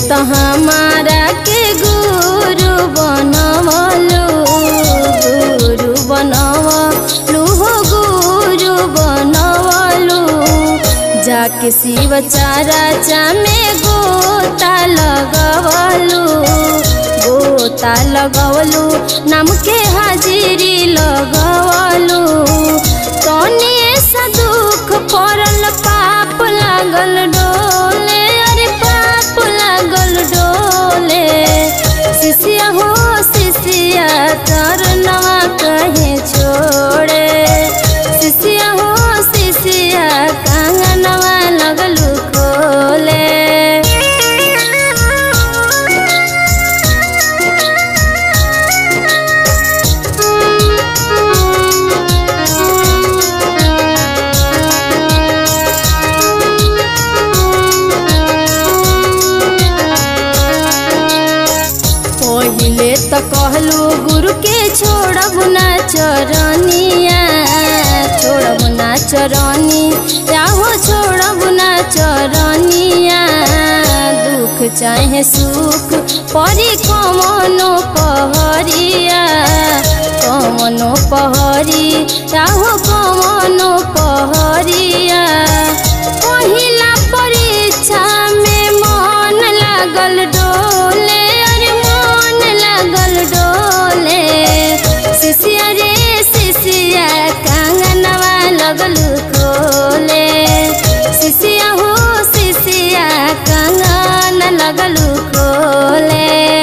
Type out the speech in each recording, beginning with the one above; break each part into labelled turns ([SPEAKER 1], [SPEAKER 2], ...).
[SPEAKER 1] तो हमारा के गुरु बनवलू गुरु बनवलू हो गुरु बनवलू जाके शिव चारा चामे गोता लगवलू गोता लगवलू नाम के हाजिरी लगवलू तनी ऐसा दुख पड़ल पाप लागल डोले अरे पाप लागल डोले शिष्या हो शिष्या करनवा कहे छोड़े शिष्या हो शिष्या कंगनवा लगलू खोले पहिले त कहलू गुरु के छोड़ब ना चरनिया छोड़ब ना चरनी हो छोड़ब ना चरनिया दुख चाहे सुख परी कमनो पहरिया कमनो पहरी हो कमनो पहरिया पहिला परीक्षा में मन लागल डोले अरे मन लागल डोले शिष्या रे शिष्या कंगनवा लगलू खोले शिष्या हो शिष्या कंगन लगलू खोले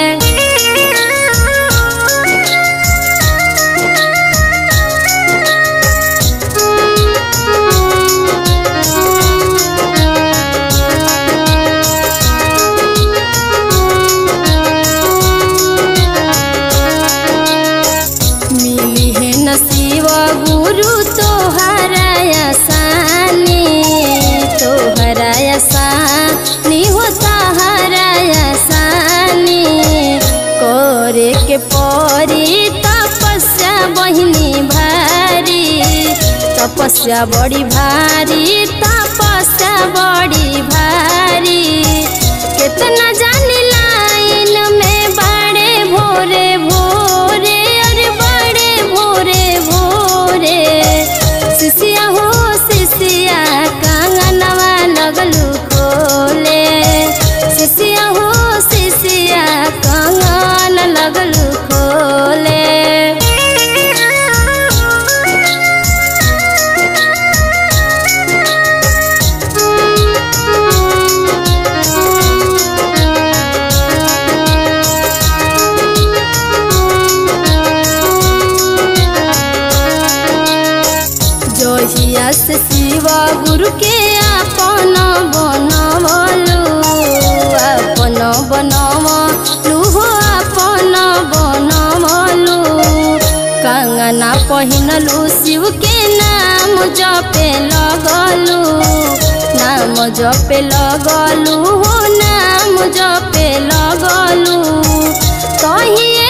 [SPEAKER 1] मिली है नसीब गुरु तोहरा आसानी तोहरा आसानी हो तोहरा आसानी करे के परी तपस्या बहिनी भारी तपस्या बड़ी भारी तपस्या बड़ी भारी कितना जानी लाइन में बड़े भोरे भोरे अरे बड़े भोरे भोरे शिष्या हो शिष्या कंगनवा लगलू खोले शिष्या हो शिष्या कंगन लगलू खोले जहिया से शिवा गुरु के अपन बनवलू अपन बनवलू हो अपन बनवलू कंगना पहिनलू शिव के नाम जपे लगलू नाम जपे लगलू हो नाम जपे लगलू कहिए